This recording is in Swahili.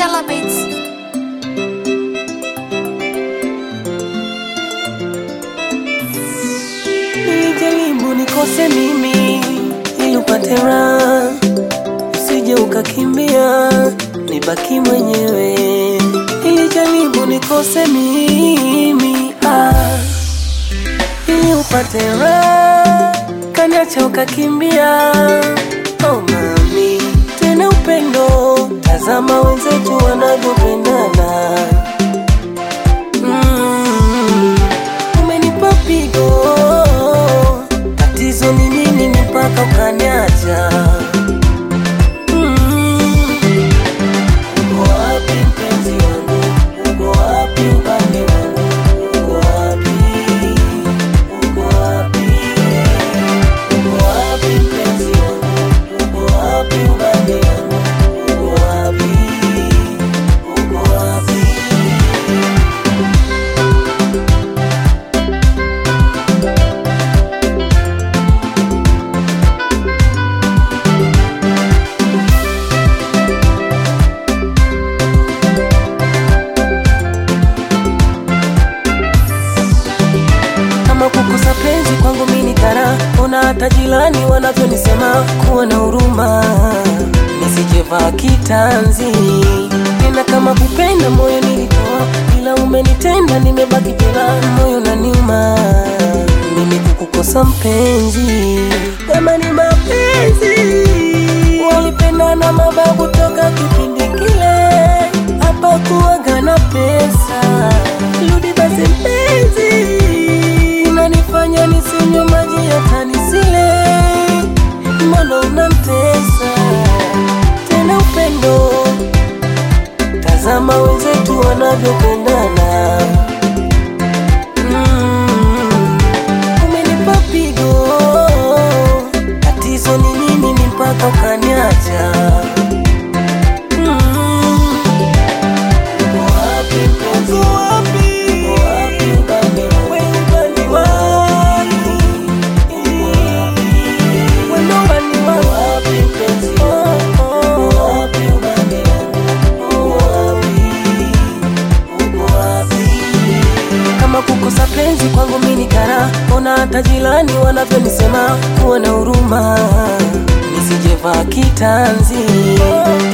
Stella Beats. Nilijaribu nikose mimi ili upate raha, usije ukakimbia nibaki mwenyewe. Nilijaribu nikose mimi ah, ili upate raha, kaniacha ukakimbia. Oh mami, tena upendo, tazama wenzetu wanavyopendana. Mm, umenipa pigo, tatizo ni nini mpaka ukaniacha? Mm, uko wapi mpenzi wangu? Uko wapi upande wangu? Uko wapi? Uko wapi? Uko wapi mpenzi wangu? Uko wapi upande wangu? Uko wapi? Uko wapi? kama kukosa penzi kwangu mini kara ona hata jirani wanavyonisema kuwa na huruma nisijevaa kitanzi tena kama kupenda moyo nilitoa ila umenitenda nimebaki bila moyo na nyuma mimi kukukosa mpenzi kama ni mapenzi walipendana mababu toka kipindi kile hapa kuwaga na pesa rudi basi mpenzi unanifanya nisinywe maji hata nisile mbona unamtesa tena upendo tazama wenzetu wanavyopendana Mm, umenipa pigo tatizo ni nini ni mpaka ukaniacha Mm, uko wapi mpenzi? Uko wapi ubani wangu? Ubani wangu. Uko wapi? Wendo ubani wangu. Uko wapi ubani wangu? Uko wapi? Uko wapi? kama kukosa penzi kwangu mini kara ona hata jirani wanavyonisema kuwa na huruma nisijevaa kitanzi